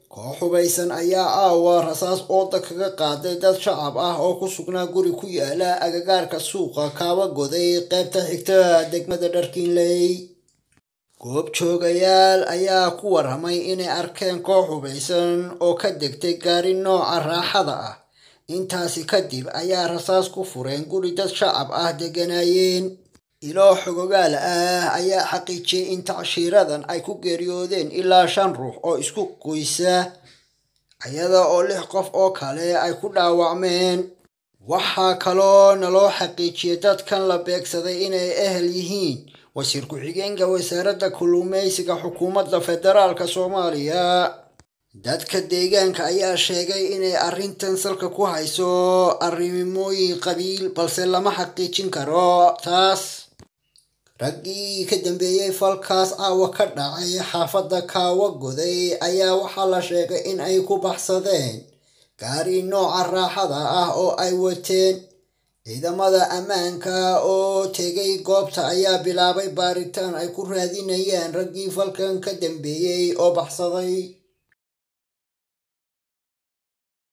koox hubaysan ayaa aawa rasaas ooda kaga qaaday dad shacab ah oo ku sugnaa guri ku yaala agagaarka suuqa kaaba goday qaybta xigta degmada dharkiinley goob joogayaal ayaa ku warramay inay arkeen koox hubaysan oo ka degtay gaari nooca raaxada ah intaasi kadib ayaa rasaas ku fureen guri dad shacab ah degganaayeen iloo xogogaal ah ayaa xaqiijiyey in tacshiiradan ay ku geeriyoodeen ilaa shan ruux oo isku qoysa iyada oo lix qof oo kale ay ku dhaawacmeen waxaa kaloo naloo xaqiijiyey dadkan la beegsaday inay ehel yihiin wasiir ku-xigeenka wasaaradda kalluumeysiga xukuumadda federaalk soomaaliya dadka deegaanka ayaa sheegay inay arrintan salka ku hayso arrimooyin qabiil balse lama xaqiijin karo taas raggii ka dambeeyey falkaas caawa ka dhacay xaafadda kaawa goday ayaa waxaa la sheegay in ay ku baxsadeen gaari nooca raaxada ah oo ay wateen ciidamada ammaanka oo tegay goobta ayaa bilaabay baaritaan ay ku raadinayaan raggii falkan ka dambeeyey oo baxsaday